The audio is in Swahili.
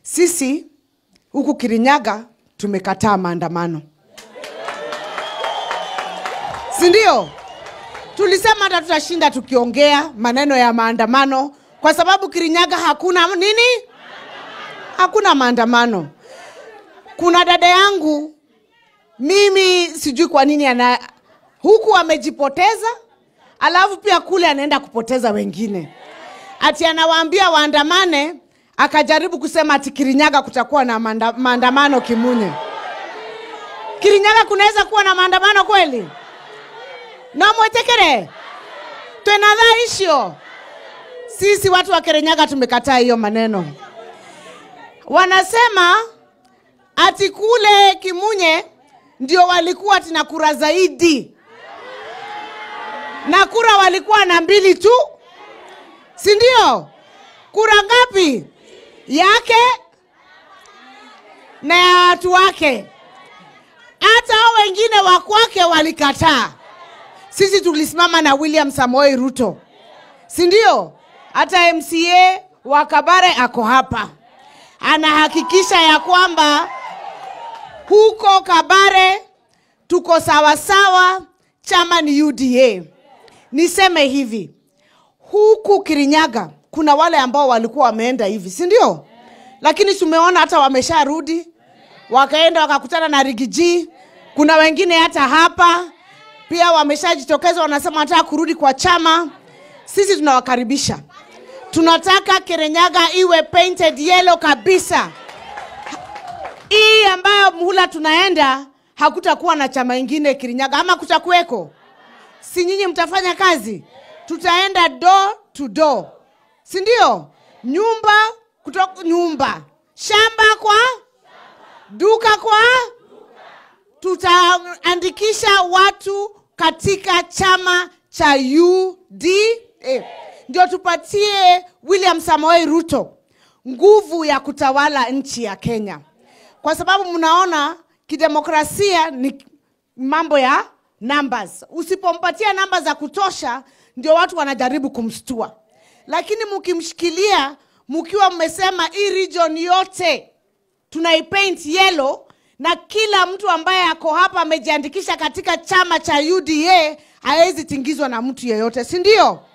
Sisi huku Kirinyaga tumekataa maandamano, si ndio? Tulisema hata tutashinda tukiongea maneno ya maandamano, kwa sababu Kirinyaga hakuna nini, hakuna maandamano. Kuna dada yangu mimi sijui kwa nini ana huku amejipoteza, alafu pia kule anaenda kupoteza wengine, ati anawaambia waandamane, akajaribu kusema ati Kirinyaga kutakuwa na maanda, maandamano Kimunye. Kirinyaga kunaweza kuwa na maandamano kweli? nomwetekere twenadhaa isio sisi watu wa Kirinyaga tumekataa hiyo maneno. Wanasema ati kule Kimunye ndio walikuwa tina kura zaidi, na kura walikuwa na mbili tu, si ndio? Kura ngapi? Yake na ya watu wake. Hata hao wengine wa kwake walikataa. Sisi tulisimama na William Samoei Ruto, si ndio? Hata MCA wa Kabare ako hapa, anahakikisha ya kwamba huko Kabare tuko sawasawa, chama ni UDA. Niseme hivi, huku Kirinyaga kuna wale ambao walikuwa wameenda hivi, si ndio? Lakini tumeona hata wamesharudi, wakaenda wakakutana na Rigiji. Kuna wengine hata hapa pia wameshajitokeza, wanasema wanataka kurudi kwa chama. Sisi tunawakaribisha, tunataka Kirinyaga iwe painted yellow kabisa hii ambayo muhula tunaenda hakutakuwa na chama ingine Kirinyaga, ama kutakuweko? Si nyinyi mtafanya kazi? Tutaenda door to door, si ndio? Nyumba kutoka nyumba, shamba kwa duka kwa, tutaandikisha watu katika chama cha UDA ndio tupatie William Samoei Ruto nguvu ya kutawala nchi ya Kenya kwa sababu mnaona kidemokrasia ni mambo ya numbers. Usipompatia namba za kutosha, ndio watu wanajaribu kumstua, lakini mkimshikilia, mkiwa mmesema hii region yote tunaipaint yellow na kila mtu ambaye ako hapa amejiandikisha katika chama cha UDA hawezi tingizwa na mtu yeyote, si ndio?